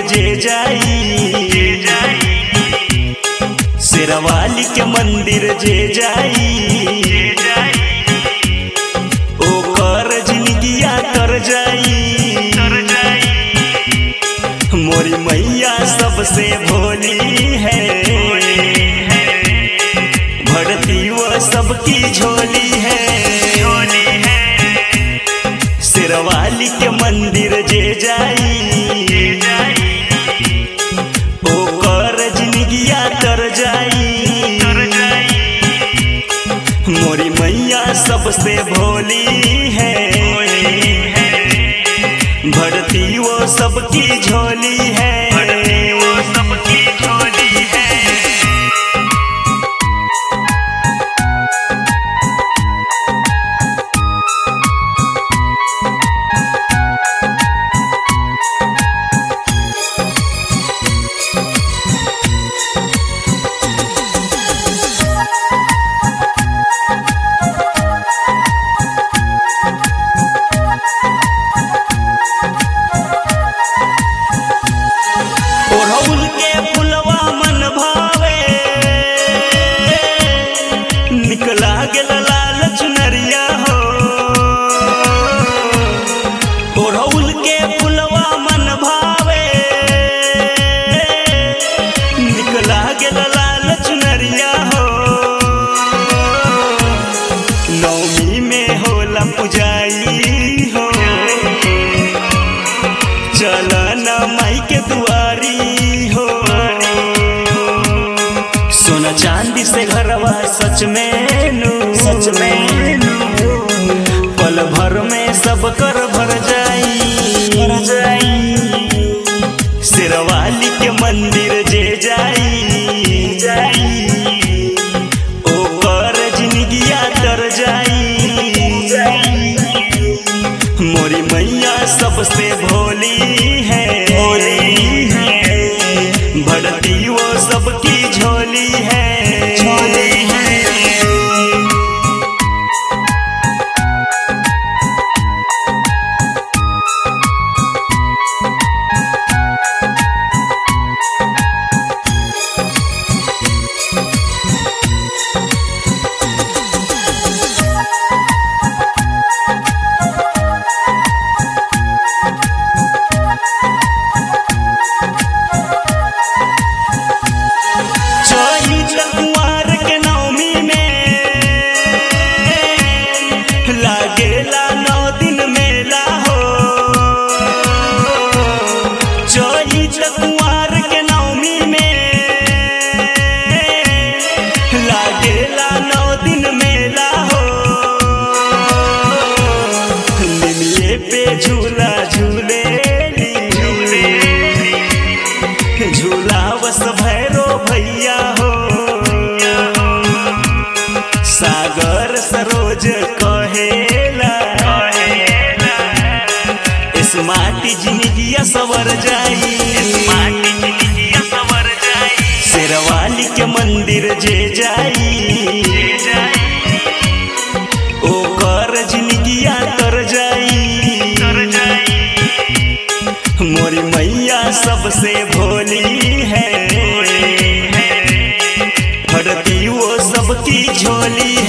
जे जाई शेरवाली के मंदिर जे जाई ओकर जिंदगिया तर जाई मोरी मैया सबसे भोली है भरती वो सबकी झोली है शेरवाली के मंदिर जे जाई ओकर जिंदगिया तर जाई मोरी मैया सबसे भोली है भरती वो सबकी झोली है सबकी झोली है ओढ़ौल के फुलवा मन भावे निकला गेल लाल चुनरिया हो ओढ़ौल के फुलवा मन भावे निकला गेल लाल चुनरिया हो नौमी में होला पुजाई हो चलन माई के दुआरी हो सोना चांदी से घरवा सच में नू सच में नू पल भर में सब कर भर जाई भर जाई शेरवाली के मंदिर जे जाई जाई ओकर जिंदगिया तर जाई मोरी मैया सबसे भोली है भोली है भरती वो सबकी झोली है झोली है चोरी कुंवर के नवमी में लागेला नौ दिन मेला हो चोरी कुंवर के नवमी में लागेला नौ दिन मेला हो निमिये पे झूला झूले झूले झूला बस भैरो भैया हो सागर सरोज कहेला स्मार्ट जिंदगिया सवर जाई शेरवाली के मंदिर जे जाई ओकर जिंदगिया तर जाई मोरी मैया सबसे भोली है भरती वो सबकी झोली